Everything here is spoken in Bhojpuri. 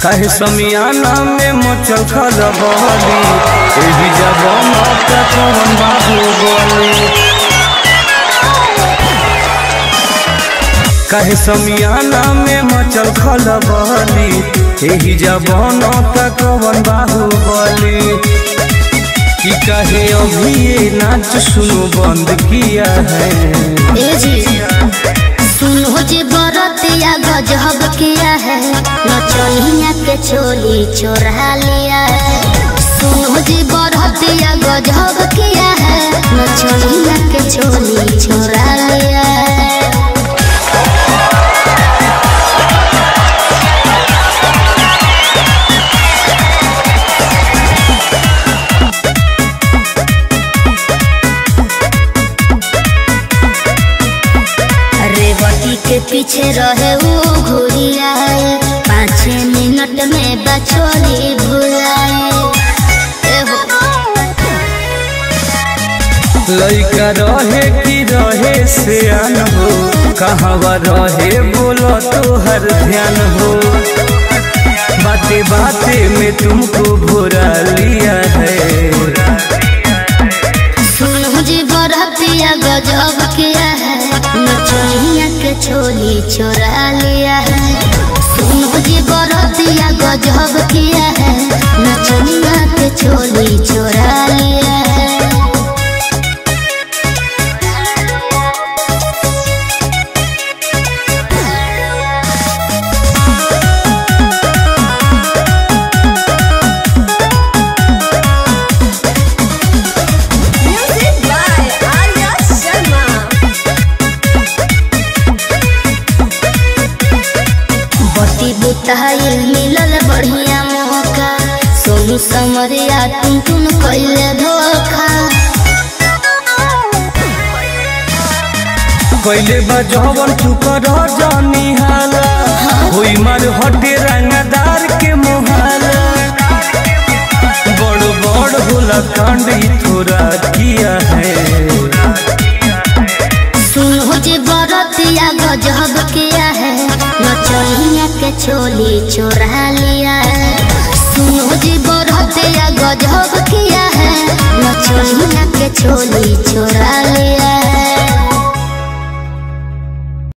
काहे समियाना में मचल खलबली एही जबान का कौन बाहुबली काहे समियाना में मचल खलबली एही जबान का कौन बाहुबली कि कहे अभी ये नाच सुनो बंद किया है ए जी सुनो जी बरतिया गजब किया है नचनिया के चोली चोरा लिया है सुनो जी बरतिया गजब किया है नचनिया के चोली चोरा लिया है रेवती के पीछे रहे वो घुरिया पाँच मिनट में बचोली भुलाए एहो लइका रहे कि रहे से हो कहवा रहे बोलो तो हर ध्यान हो बाते बाते में तुमको भुरा लिया है सुनो जी बरतिया गजब किया है नचनिया के चोली चोरा लिया है सुनो जी बरतिया गजब किया है नचनिया के चोली चोरा लिया है Music by Arya Sharma. बती बुताइल मिलल बढ़िया मौका सोनू समरिया तुम तुम कैले धोखा कैले बजवन तू कर जानी हाला होई मार हटे रंगदार के मोहाला बड़ बड़ होला कांड ई थोड़ा किया है सुनो जी बरतिया गजब किया है नचनिया के चोली चोरा लिया है सुनो जी बरतिया गजब किया है नचनिया के चोली चोरा